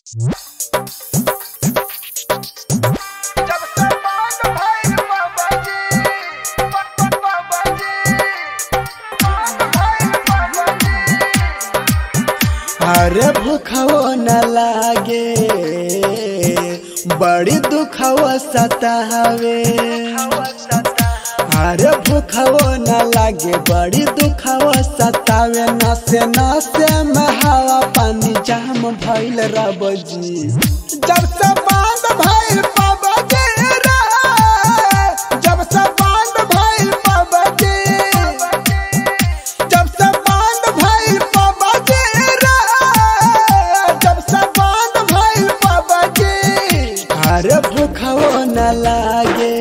अरे भूखवो न लागे बड़ी दुखवो सतावे अरे भूखवो न लागे बड़ी दुखवो सतावे नसे नसे में हवा पानी जाम भइल रबजी जब से बांध भइल पबजी रे जब से बांध भइल पबजी जब से बांध भइल पबजी रे जब से बांध भइल पबजी अरे भूखवो न लागे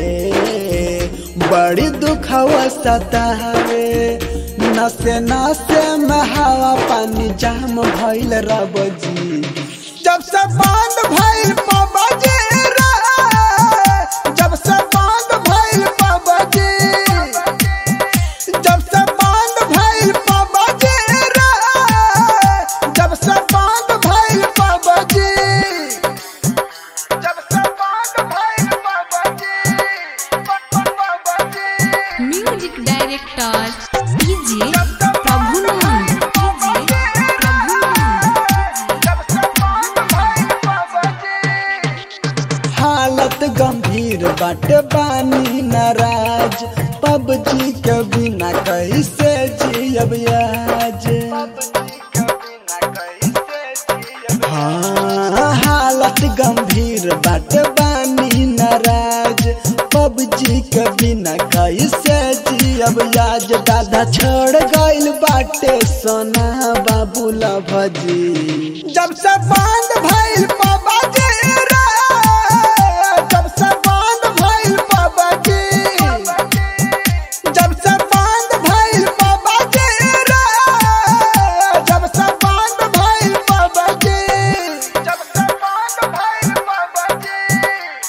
बड़ी दुखवो सतावे नसे नसे में हवा पानी जाम भइल रबजी जब से बांध भइल पबजी रे जब से बांध भइल पबजी जब से बांध भइल पबजी रे जब से बांध भइल पबजी जब से बांध भइल PUBG PUBG music director DJ Prabhunand DJ हालत गंभीर बाटे बानी नाराज पबजी के बिना कैसे जियब आज हाँ हालत गंभीर बाटे बानी नाराज पबजी के बिना कैसे जियब आज दादा छोड़ गइल बाटे सोना बाबू भजी जब से बांध भइल पबजी रे जब से बांध भइल पबजी जब से बांध भइल पबजी रे जब से बांध भइल पबजी जब से बांध भइल PUBG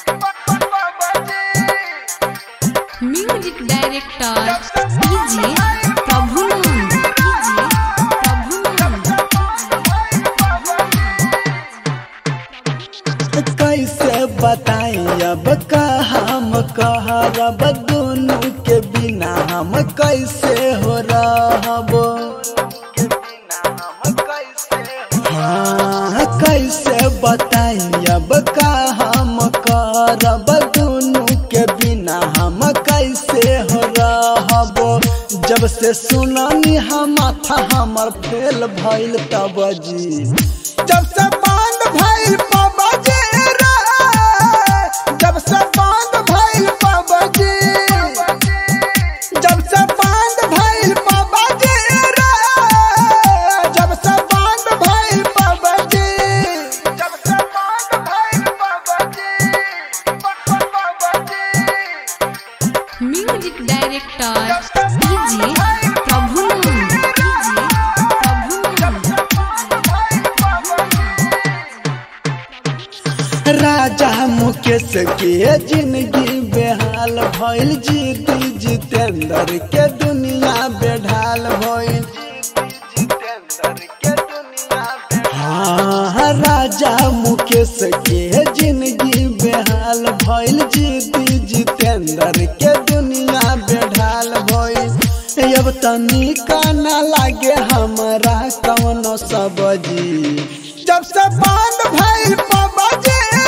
PUBG music director DJ Prabhunand DJ Prabhunand कैसे बताई अब का हम कहरब दोनों के बिना हम कैसे हो रहब हाँ कैसे बताई अब का हम करब दोनों के बिना हम कैसे हो रहब जब से सुनानी हम माथा हमर फेल भइल तब जी जब से बांध भइल पबजी रे जब से बांध भइल पबजी जब से बांध भइल पबजी रे जब से बांध भइल पबजी जब से बांध भइल PUBG PUBG music director DJ Prabhunand DJ Prabhunand राजा मुकेश के जिंदगी बेहाल भइल जीती जितेंद्र के दुनिया बेढाल भइल हाँ राजा मुकेश के जिंदगी बेहाल भइल जीती जितेंद्र के दुनिया बेढाल भइल अब तनी का ना लागे हमरा कौनो सबजी जब से बांध भइल पबजी